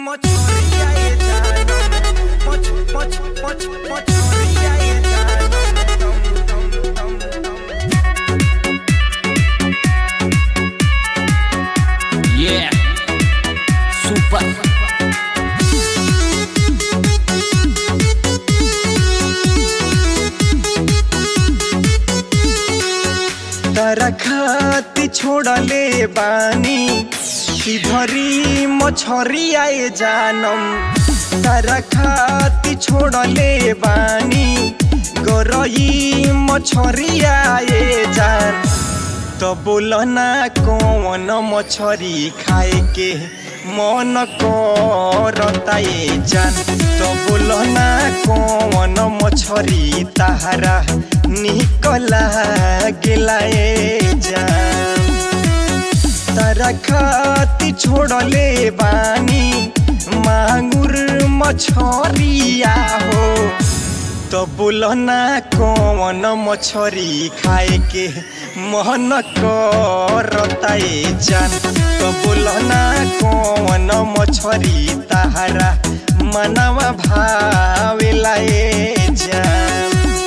mochoria ye janam moch moch moch mochoria ye janam dum dum dum dum Yeah. Super. तारा खाती छोड़ले बानी धरी मछरी आए जानम तारा खाती छोड़ले बानी गरई मछरी आए जान तो बोल ना कौन मछरी खाए के मन करता ये जान तो बोल ना कौन मछरी तारा निकला गेला ये जान तारा खाती छोड़ले बानी मांगुर मछरिया हो तो बोल ना कौन मछरी खाए के मन करता ये जान तो बोल ना कौन मछरी तारा मनवा भावेला ये जान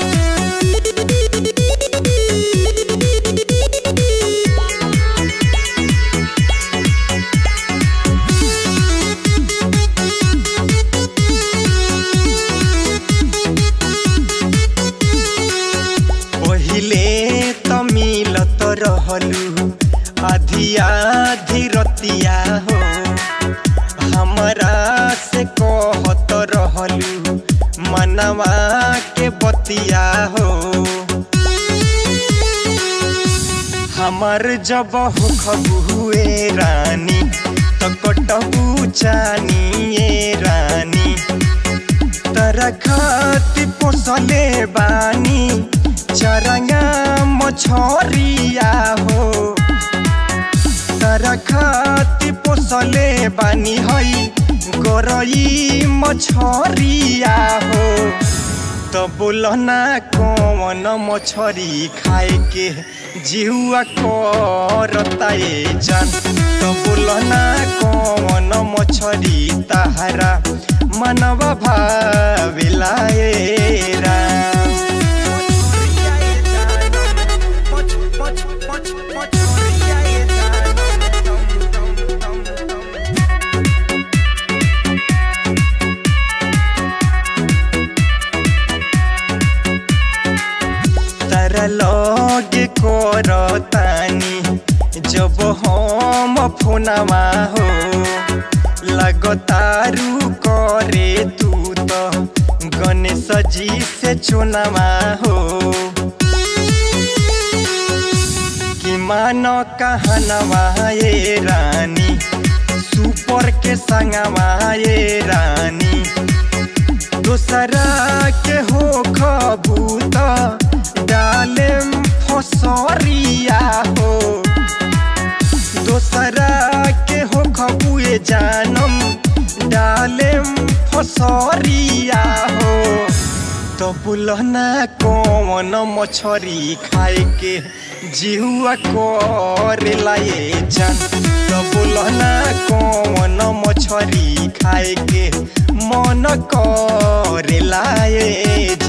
पहिले त मिलत रहलु आधी आधी रतिया हो हमरा से कहत रहलु मनवा के बतिया हो हमर जब हुए रानी त कटबू चानिए रानी तरा खाती पोसले बानी चरंगा मछरिया हो तरा खाती पोसले बानी हई गरई मछरिया हो तो बोल ना कौन मछरी खाए के जिहुआ करता ये जान तो बोल ना कौन मछरी तारा मनवा भाविला ये राम तारा लगे करतानी जब हम फोनवा हो लगतारू करे तू तो गणेश जी से चुनावा हो कि मानो कहनवा ये रानी सुपर के संगवा ये रानी दूसरा के हो खबूत डाले फसरिया हो दूसरा के हो खबुए जानम डाले फसरिया हो तो बुलना कौन मछरी खाए के जिहुआ करेला ये जान तो बुलना कौन मछरी खाए के मन करेला ये